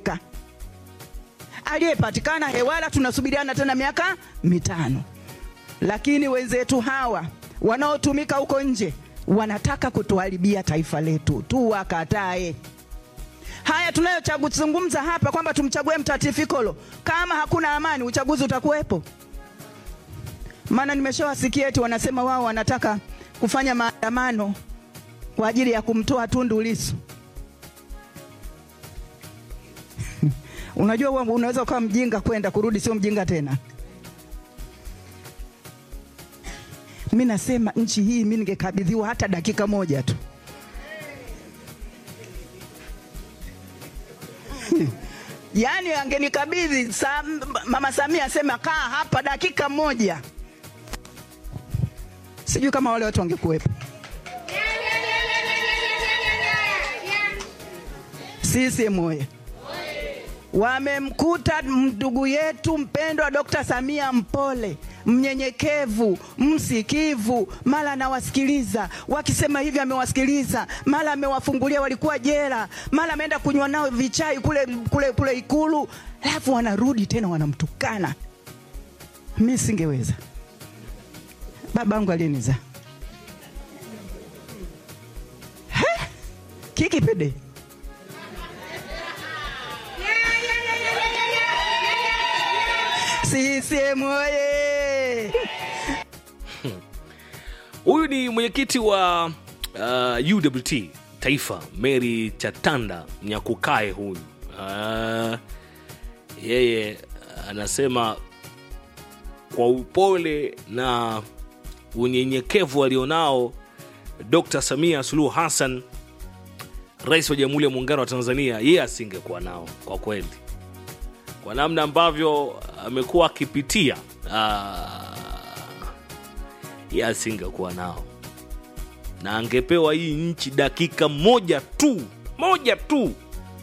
kuondoka. Aliyepatikana hewala tunasubiriana tena miaka mitano, lakini wenzetu hawa wanaotumika huko nje wanataka kutuharibia taifa letu, tuwakatae. Haya tunayozungumza hapa kwamba tumchague Mtati Fikolo, kama hakuna amani, uchaguzi utakuwepo? Maana nimeshawasikia eti wanasema wao wanataka kufanya maandamano kwa ajili ya kumtoa Tundu Lissu. Unajua wewe unaweza ukawa mjinga kwenda kurudi, sio mjinga tena. Mi nasema nchi hii mi ningekabidhiwa hata dakika moja tu yaani angenikabidhi sa, mama Samia asema kaa hapa dakika moja, sijui kama wale watu wangekuwepo. CCM oye! Wamemkuta ndugu yetu mpendwa Dr. Samia mpole, mnyenyekevu, msikivu, mara anawasikiliza wakisema hivi, amewasikiliza mara amewafungulia, walikuwa jela, mara ameenda kunywa nao vichai kule, kule, kule Ikulu, alafu wanarudi tena wanamtukana. Mi singeweza, babangu aliyenizaa kikipede CCM oye! Huyu ni mwenyekiti wa uh, UWT taifa Mary Chatanda Nyakukae. Huyu uh, yeye anasema kwa upole na unyenyekevu alionao Dr. Samia Suluhu Hassan, rais wa Jamhuri ya Muungano wa Tanzania, yeye asingekuwa nao kwa kweli, kwa namna ambavyo amekuwa akipitia ah, yeye asingekuwa nao na angepewa hii nchi dakika moja tu moja tu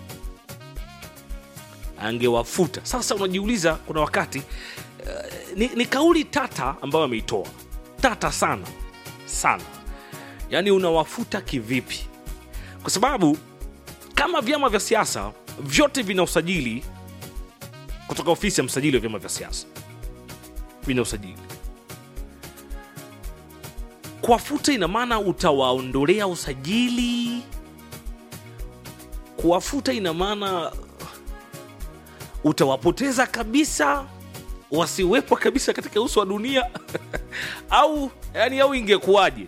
angewafuta. Sasa unajiuliza, kuna wakati uh, ni, ni kauli tata ambayo ameitoa tata sana sana, yaani unawafuta kivipi? Kwa sababu kama vyama vya siasa vyote vina usajili kutoka ofisi ya msajili wa vyama vya siasa, vina usajili kuwafuta ina maana utawaondolea usajili. Kuwafuta ina maana utawapoteza kabisa, wasiwepo kabisa katika uso wa dunia au yani, au ingekuwaje?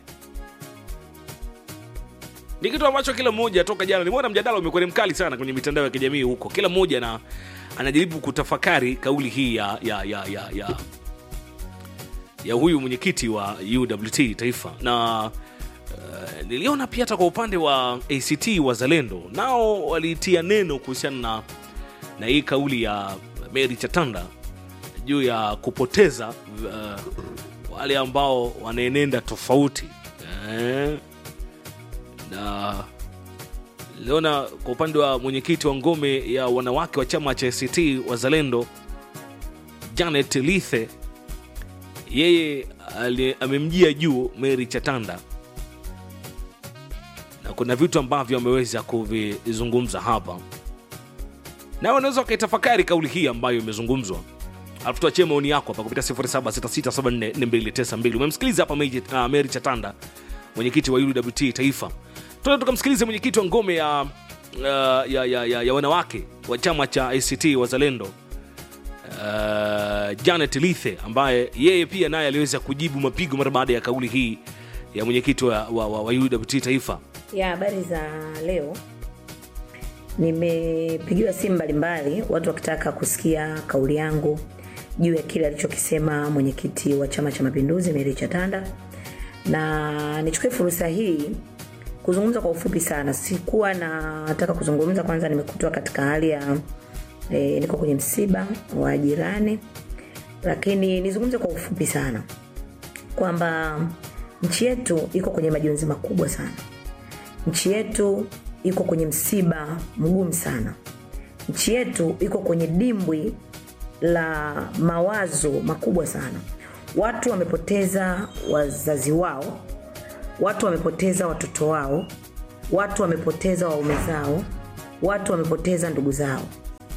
Ni kitu ambacho kila mmoja toka jana nimeona mjadala umekuwa ni mkali sana kwenye mitandao ya kijamii huko, kila mmoja na anajaribu kutafakari kauli hii ya, ya, ya, ya, ya ya huyu mwenyekiti wa UWT taifa na uh, niliona pia hata kwa upande wa ACT Wazalendo nao walitia neno kuhusiana na, na hii kauli ya Mary Chatanda juu ya kupoteza uh, wale ambao wanaenenda tofauti eh, na niliona kwa upande wa mwenyekiti wa ngome ya wanawake wa chama cha ACT Wazalendo Janet Lithe yeye ali- amemjia juu Mary Chatanda na kuna vitu ambavyo ameweza kuvizungumza hapa, na unaweza ukaitafakari kauli hii ambayo imezungumzwa, alafu tuachie maoni yako hapa kupitia 0766744292. Umemsikiliza hapa Mary, uh, Mary Chatanda mwenyekiti wa UWT taifa. Tuende tukamsikilize mwenyekiti wa ngome ya, uh, ya, ya, ya, ya wanawake wa chama cha ACT Wazalendo uh, Janet Lithe ambaye yeye pia naye aliweza kujibu mapigo mara baada ya kauli hii ya mwenyekiti wa, wa, wa, wa UWT taifa. ya habari za leo nimepigiwa simu mbalimbali watu wakitaka kusikia kauli yangu juu ya kile alichokisema mwenyekiti wa chama cha mapinduzi Mary Chatanda na nichukue fursa hii kuzungumza kwa ufupi sana sikuwa nataka kuzungumza kwanza nimekutwa katika hali ya e, niko kwenye msiba wa jirani lakini nizungumze kwa ufupi sana kwamba nchi yetu iko kwenye majonzi makubwa sana nchi yetu iko kwenye msiba mgumu sana nchi yetu iko kwenye dimbwi la mawazo makubwa sana watu wamepoteza wazazi wao watu wamepoteza watoto wao watu wamepoteza waume zao watu wamepoteza ndugu zao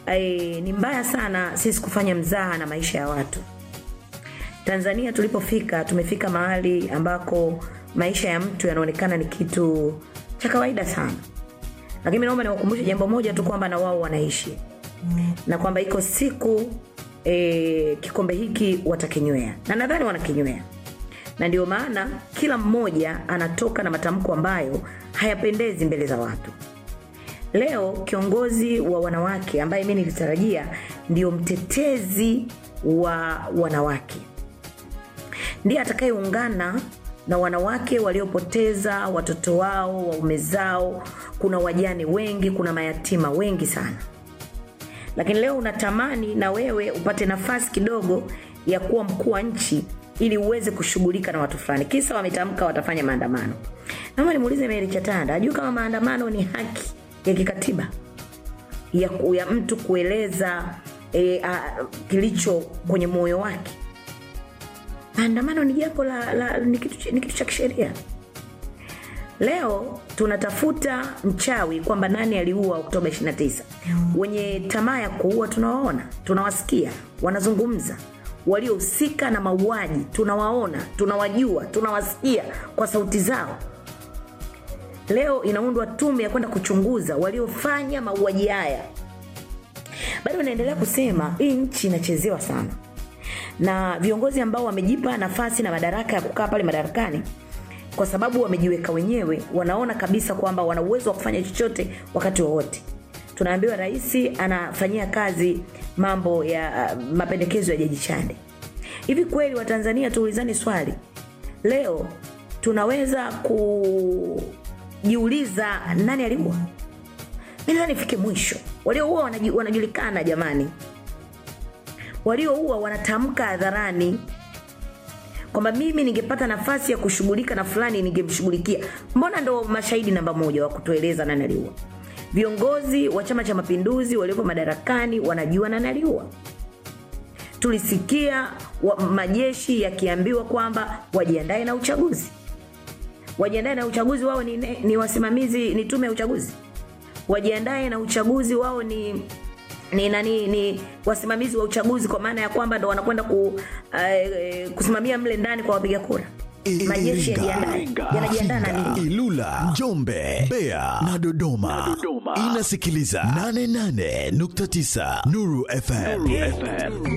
eh, ni mbaya sana sisi kufanya mzaha na maisha ya watu tanzania tulipofika tumefika mahali ambako maisha ya mtu yanaonekana ni kitu cha kawaida sana lakini naomba niwakumbushe jambo moja tu kwamba na wao wanaishi na kwamba iko siku e, kikombe hiki watakinywea na nadhani wanakinywea na ndio maana kila mmoja anatoka na matamko ambayo hayapendezi mbele za watu leo kiongozi wa wanawake ambaye mi nilitarajia ndio mtetezi wa wanawake ndiye atakayeungana na wanawake waliopoteza watoto wao waume zao kuna wajane wengi kuna mayatima wengi sana lakini leo unatamani na wewe upate nafasi kidogo ya kuwa mkuu wa nchi ili uweze kushughulika na watu fulani kisa wametamka watafanya maandamano naomba nimuulize meri chatanda ajui kama maandamano ni haki ya kikatiba ya, ku- ya mtu kueleza e, a, kilicho kwenye moyo wake maandamano ni jambo la, la ni kitu, cha- ni kitu cha kisheria leo tunatafuta mchawi kwamba nani aliua oktoba 29 wenye tamaa ya kuua tunawaona tunawasikia wanazungumza waliohusika na mauaji tunawaona tunawajua tunawasikia kwa sauti zao leo inaundwa tume ya kwenda kuchunguza waliofanya mauaji haya bado naendelea kusema hii nchi inachezewa sana na viongozi ambao wamejipa nafasi na madaraka ya kukaa pale madarakani kwa sababu wamejiweka wenyewe wanaona kabisa kwamba wana uwezo wa kufanya chochote wakati wowote tunaambiwa rais anafanyia kazi mambo ya uh, mapendekezo ya jaji chande hivi kweli watanzania tuulizani swali leo tunaweza kujiuliza nani aliua mi nadhani ifike mwisho walioua wanaji- wanajulikana jamani walioua wanatamka hadharani kwamba mimi ningepata nafasi ya kushughulika na fulani ningemshughulikia mbona ndo mashahidi namba moja wa kutueleza nani aliua viongozi wa chama cha mapinduzi waliopo madarakani wanajua nani aliua tulisikia wa, majeshi yakiambiwa kwamba wajiandae na uchaguzi wajiandae na uchaguzi wao ni, ni wasimamizi ni tume ya uchaguzi wajiandae na uchaguzi wao ni ni nani ni wasimamizi wa uchaguzi kwa maana ya kwamba ndo wanakwenda ku, uh, kusimamia mle ndani kwa wapiga kura majeshi yajiandae yanajiandaa na nini Ilula, Njombe, Mbeya na Dodoma. Inasikiliza 88.9 Nuru FM.